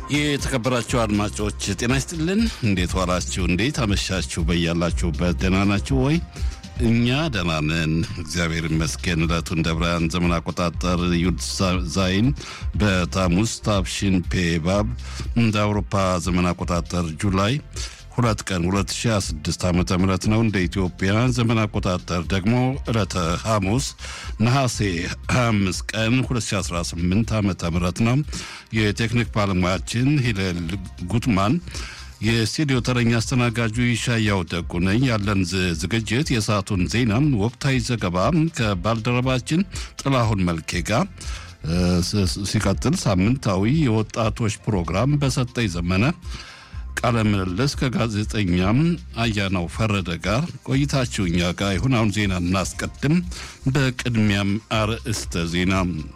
የተከበራችሁ አድማጮች ጤና ይስጥልን። እንዴት ዋላችሁ? እንዴት አመሻችሁ? በያላችሁበት ደህና ናችሁ ወይ? እኛ ደህና ነን፣ እግዚአብሔር ይመስገን። ዕለቱ እንደ ብርሃን ዘመን አቆጣጠር ዩድ ዛይን በታሙስ ታብሺን ፔባብ እንደ አውሮፓ ዘመን አቆጣጠር ጁላይ ሁለት ቀን 2026 ዓ ም ነው። እንደ ኢትዮጵያ ዘመን አቆጣጠር ደግሞ ዕለተ ሐሙስ ነሐሴ 25 ቀን 2018 ዓ ም ነው። የቴክኒክ ባለሙያችን ሂለል ጉትማን፣ የስቱዲዮ ተረኛ አስተናጋጁ ይሻያው ደጉ ነኝ። ያለን ዝግጅት የሰዓቱን ዜና፣ ወቅታዊ ዘገባ ከባልደረባችን ጥላሁን መልኬ ጋር ሲቀጥል ሳምንታዊ የወጣቶች ፕሮግራም በሰጠኝ ዘመነ ቃለ ምልልስ ከጋዜጠኛም አያናው ፈረደ ጋር ቆይታችሁ እኛ ጋር ይሁን። አሁን ዜና እናስቀድም። በቅድሚያም አርዕስተ ዜና።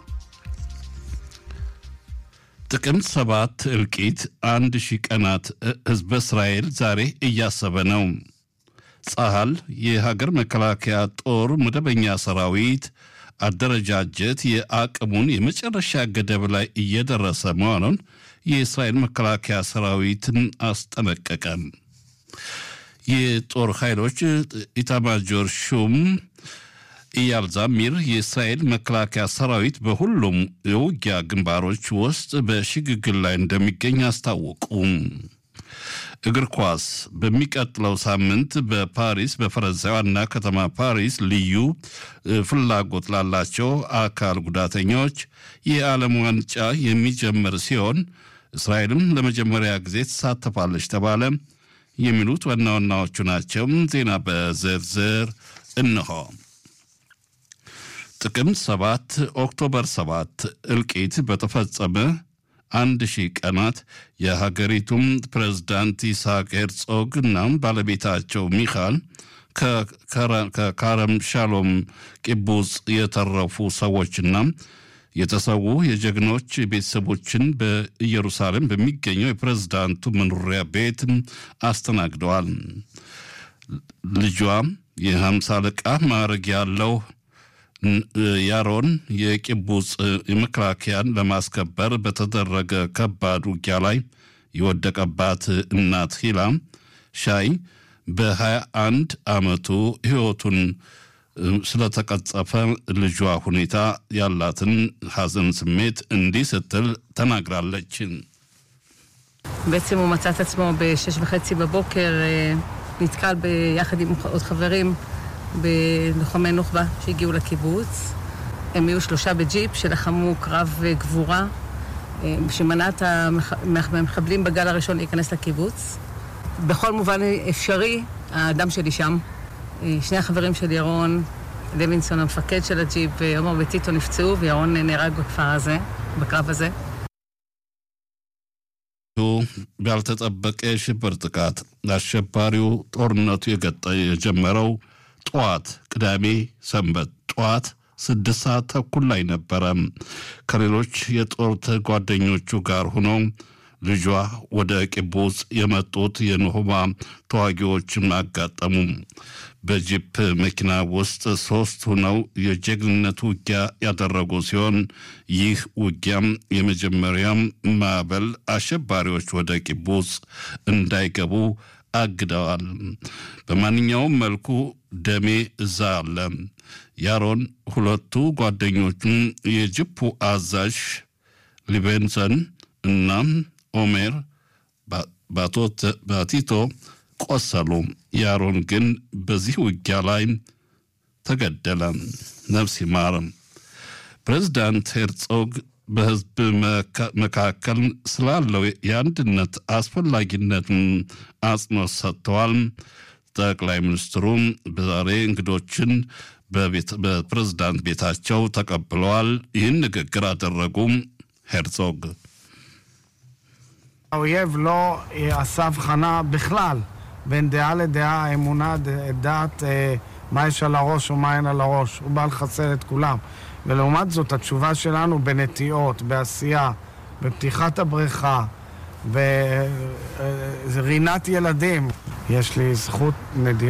ጥቅምት ሰባት እልቂት አንድ ሺህ ቀናት ህዝበ እስራኤል ዛሬ እያሰበ ነው። ጸሃል የሀገር መከላከያ ጦር መደበኛ ሰራዊት አደረጃጀት የአቅሙን የመጨረሻ ገደብ ላይ እየደረሰ መሆኑን የእስራኤል መከላከያ ሰራዊትን አስጠነቀቀ። የጦር ኃይሎች ኢታማጆር ሹም ኢያል ዛሚር የእስራኤል መከላከያ ሰራዊት በሁሉም የውጊያ ግንባሮች ውስጥ በሽግግር ላይ እንደሚገኝ አስታወቁ። እግር ኳስ በሚቀጥለው ሳምንት በፓሪስ በፈረንሳይ ዋና ከተማ ፓሪስ ልዩ ፍላጎት ላላቸው አካል ጉዳተኞች የዓለም ዋንጫ የሚጀምር ሲሆን እስራኤልም ለመጀመሪያ ጊዜ ትሳተፋለች ተባለ። የሚሉት ዋና ዋናዎቹ ናቸው። ዜና በዝርዝር እንሆ። ጥቅምት ሰባት ኦክቶበር ሰባት እልቂት በተፈጸመ አንድ ሺህ ቀናት የሀገሪቱም ፕሬዝዳንት ይስሐቅ ሄርጾግ እና ባለቤታቸው ሚካል ከካረም ሻሎም ቂቡጽ የተረፉ ሰዎችና የተሰዉ የጀግኖች ቤተሰቦችን በኢየሩሳሌም በሚገኘው የፕሬዝዳንቱ መኖሪያ ቤት አስተናግደዋል። ልጇ የሀምሳ አለቃ ማዕረግ ያለው ያሮን የቂቡጽ መከላከያን ለማስከበር በተደረገ ከባድ ውጊያ ላይ የወደቀባት እናት ሂላ ሻይ በ21 ዓመቱ ሕይወቱን ስለተቀጸፈ ልጇ ሁኔታ ያላትን ሐዘን ስሜት እንዲህ ስትል ተናግራለች። בעצם הוא מצא את עצמו בשש וחצי בבוקר, נתקל ביחד עם עוד חברים בלוחמי נוח'בה שהגיעו לקיבוץ. הם היו שלושה בג'יפ שלחמו קרב גבורה שמנע את המחבלים בגל הראשון להיכנס לקיבוץ. בכל מובן אפשרי, האדם שלי שם. שני החברים של ירון, לוינסון המפקד של הג'יפ ועומר וטיטו נפצעו וירון נהרג בכפר הזה, בקרב הזה. ባልተጠበቀ የሽብር ጥቃት አሸባሪው ጦርነቱ የጀመረው ጠዋት ቅዳሜ ሰንበት ጠዋት ስድስት ሰዓት ተኩል ላይ ነበረ። ከሌሎች የጦር ጓደኞቹ ጋር ሆኖ ልጇ ወደ ቂቡጽ የመጡት የኖሆማ ተዋጊዎችም አጋጠሙ። በጂፕ መኪና ውስጥ ሶስት ሆነው የጀግንነት ውጊያ ያደረጉ ሲሆን ይህ ውጊያም የመጀመሪያም ማዕበል አሸባሪዎች ወደ ቂቡጽ እንዳይገቡ አግደዋል። በማንኛውም መልኩ ደሜ እዛ አለ። ያሮን ሁለቱ ጓደኞቹም የጅፑ አዛዥ ሊቤንሰን እና ኦሜር ባቲቶ ቆሰሉ። ያሮን ግን በዚህ ውጊያ ላይ ተገደለ። ነፍስ ይማር። ፕሬዚዳንት ሄርጾግ በህዝብ መካከል ስላለው የአንድነት አስፈላጊነትን አጽንኦት ሰጥተዋል። ጠቅላይ ሚኒስትሩም በዛሬ እንግዶችን በፕሬዝዳንት ቤታቸው ተቀብለዋል። ይህን ንግግር አደረጉ። ሄርጾግ האויב לא עשה הבחנה בכלל בין דעה לדעה, אמונה, דת, מה יש על הראש או מה אין על הראש. הוא בא לחסל את כולם. ולעומת זאת, התשובה שלנו בנטיעות, בעשייה, בפתיחת הבריכה, ברינת ילדים. יש לי זכות נדירה.